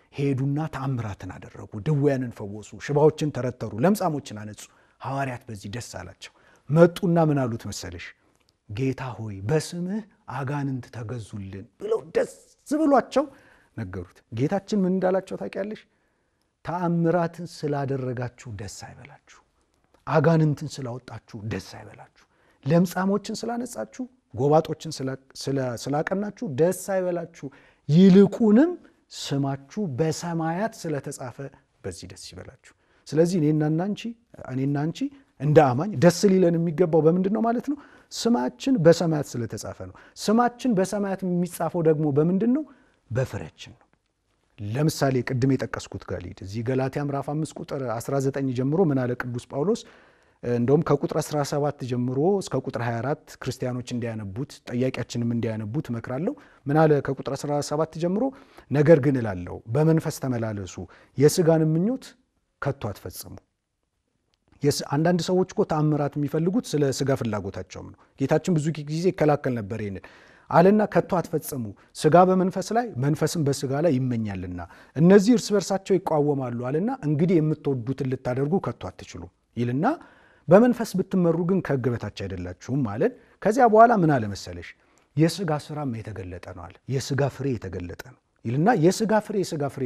ሄዱና ተአምራትን አደረጉ፣ ድውያንን ፈወሱ፣ ሽባዎችን ተረተሩ፣ ለምጻሞችን አነጹ። ሐዋርያት በዚህ ደስ አላቸው። መጡና ምን አሉት መሰለሽ? ጌታ ሆይ በስምህ አጋንንት ተገዙልን ብለው ደስ ብሏቸው ነገሩት። ጌታችን ምን እንዳላቸው ታውቂያለሽ? ተአምራትን ስላደረጋችሁ ደስ አይበላችሁ፣ አጋንንትን ስላወጣችሁ ደስ አይበላችሁ፣ ለምጻሞችን ስላነጻችሁ፣ ጎባጦችን ስላቀናችሁ ደስ አይበላችሁ፣ ይልቁንም ስማችሁ በሰማያት ስለተጻፈ በዚህ ደስ ይበላችሁ። ስለዚህ እኔና አንቺ እኔና አንቺ እንደ አማኝ ደስ ሊለን የሚገባው በምንድን ነው ማለት ነው? ስማችን በሰማያት ስለተጻፈ ነው። ስማችን በሰማያት የሚጻፈው ደግሞ በምንድን ነው? በፍሬያችን ነው። ለምሳሌ ቅድም የጠቀስኩት ጋር ልሂድ። እዚህ ገላትያ ምዕራፍ 5 ቁጥር 19 ጀምሮ ምን አለ ቅዱስ ጳውሎስ? እንደውም ከቁጥር 17 ጀምሮ እስከ ቁጥር 24 ክርስቲያኖች እንዲያነቡት ጠያቂያችንም እንዲያነቡት እመክራለሁ። ምን አለ ከቁጥር 17 ጀምሮ? ነገር ግን እላለሁ በመንፈስ ተመላለሱ፣ የሥጋን ምኞት ከቶ አትፈጽሙ። አንዳንድ ሰዎች እኮ ተአምራት የሚፈልጉት ስለ ሥጋ ፍላጎታቸውም ነው። ጌታችን ብዙ ጊዜ ይከላከል ነበር ይህንን አለና ከቶ አትፈጽሙ፣ ሥጋ በመንፈስ ላይ መንፈስም በሥጋ ላይ ይመኛልና እነዚህ እርስ በርሳቸው ይቃወማሉ አለና እንግዲህ የምትወዱትን ልታደርጉ ከቶ አትችሉም ይልና በመንፈስ ብትመሩ ግን ከሕግ በታች አይደላችሁም አለን። ከዚያ በኋላ ምን አለ መሰለሽ የሥጋ ስራም የተገለጠ ነው አለ። የሥጋ ፍሬ የተገለጠ ነው ይልና የሥጋ ፍሬ የሥጋ ፍሬ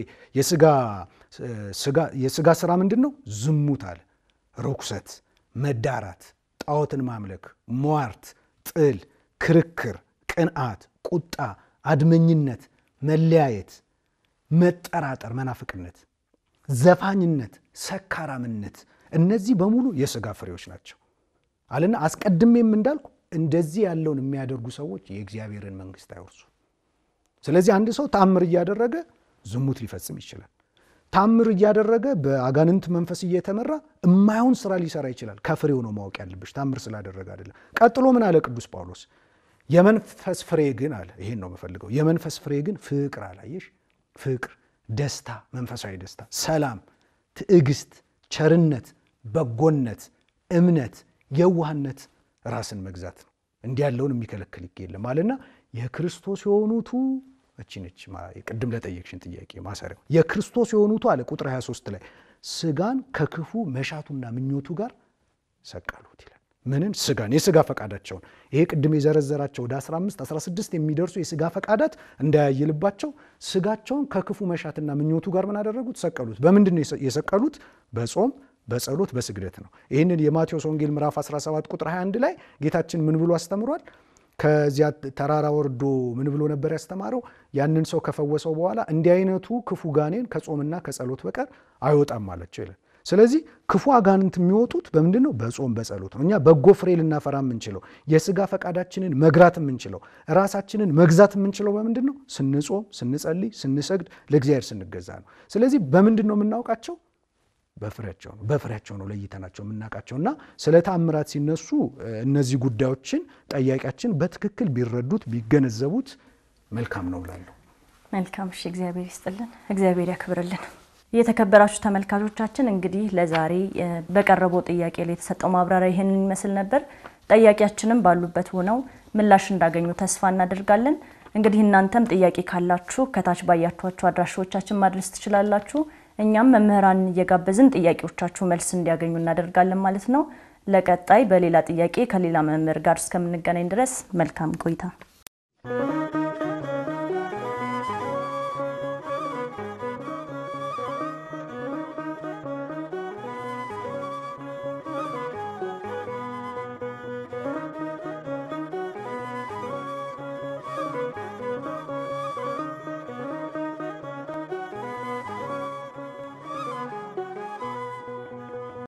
የሥጋ ስራ ምንድን ነው? ዝሙት አለ፣ ርኩሰት፣ መዳራት፣ ጣዖትን ማምለክ፣ ሟርት፣ ጥል፣ ክርክር፣ ቅንዓት፣ ቁጣ፣ አድመኝነት፣ መለያየት፣ መጠራጠር፣ መናፍቅነት፣ ዘፋኝነት፣ ሰካራምነት እነዚህ በሙሉ የሥጋ ፍሬዎች ናቸው አለና አስቀድሜም እንዳልኩ እንደዚህ ያለውን የሚያደርጉ ሰዎች የእግዚአብሔርን መንግሥት አይወርሱ። ስለዚህ አንድ ሰው ታምር እያደረገ ዝሙት ሊፈጽም ይችላል። ታምር እያደረገ በአጋንንት መንፈስ እየተመራ እማይሆን ስራ ሊሰራ ይችላል። ከፍሬው ነው ማወቅ ያለብሽ፣ ታምር ስላደረገ አይደለም። ቀጥሎ ምን አለ ቅዱስ ጳውሎስ? የመንፈስ ፍሬ ግን አለ፣ ይሄን ነው የምፈልገው። የመንፈስ ፍሬ ግን ፍቅር አላየሽ፣ ፍቅር፣ ደስታ፣ መንፈሳዊ ደስታ፣ ሰላም፣ ትዕግስት፣ ቸርነት፣ በጎነት፣ እምነት፣ የዋህነት፣ ራስን መግዛት ነው። እንዲህ ያለውን የሚከለክል የለም አለና የክርስቶስ የሆኑቱ እቺ ነች ቅድም ለጠየቅሽን ጥያቄ ማሰሪያው የክርስቶስ የሆኑቱ አለ ቁጥር 23 ላይ ስጋን ከክፉ መሻቱና ምኞቱ ጋር ሰቀሉት ይላል። ምንን? ስጋን የስጋ ፈቃዳቸውን ይሄ ቅድም የዘረዘራቸው ወደ 15 16 የሚደርሱ የስጋ ፈቃዳት እንዳያይልባቸው ስጋቸውን ከክፉ መሻትና ምኞቱ ጋር ምን አደረጉት? ሰቀሉት። በምንድን ነው የሰቀሉት? በጾም በጸሎት በስግደት ነው። ይህንን የማቴዎስ ወንጌል ምዕራፍ 17 ቁጥር 21 ላይ ጌታችን ምን ብሎ አስተምሯል? ከዚያ ተራራ ወርዶ ምን ብሎ ነበር ያስተማረው? ያንን ሰው ከፈወሰው በኋላ እንዲህ አይነቱ ክፉ ጋኔን ከጾምና ከጸሎት በቀር አይወጣም አላቸው ይላል። ስለዚህ ክፉ አጋንንት የሚወጡት በምንድን ነው? በጾም በጸሎት ነው። እኛ በጎ ፍሬ ልናፈራ የምንችለው የስጋ ፈቃዳችንን መግራት የምንችለው ራሳችንን መግዛት የምንችለው በምንድን ነው? ስንጾም፣ ስንጸልይ፣ ስንሰግድ፣ ለእግዚአብሔር ስንገዛ ነው። ስለዚህ በምንድን ነው የምናውቃቸው? በፍሬያቸው ነው። በፍሬያቸው ነው ለይተናቸው የምናውቃቸው እና ስለ ተአምራት ሲነሱ እነዚህ ጉዳዮችን ጠያቂያችን በትክክል ቢረዱት ቢገነዘቡት መልካም ነው እላለሁ። መልካም እሺ፣ እግዚአብሔር ይስጥልን፣ እግዚአብሔር ያክብርልን። የተከበራችሁ ተመልካቾቻችን እንግዲህ ለዛሬ በቀረበው ጥያቄ ላይ የተሰጠው ማብራሪያ ይህንን ይመስል ነበር። ጠያቂያችንም ባሉበት ሆነው ምላሽ እንዳገኙ ተስፋ እናደርጋለን። እንግዲህ እናንተም ጥያቄ ካላችሁ ከታች ባያችኋቸው አድራሻዎቻችን ማድረስ ትችላላችሁ። እኛም መምህራንን እየጋበዝን ጥያቄዎቻችሁ መልስ እንዲያገኙ እናደርጋለን ማለት ነው። ለቀጣይ በሌላ ጥያቄ ከሌላ መምህር ጋር እስከምንገናኝ ድረስ መልካም ቆይታ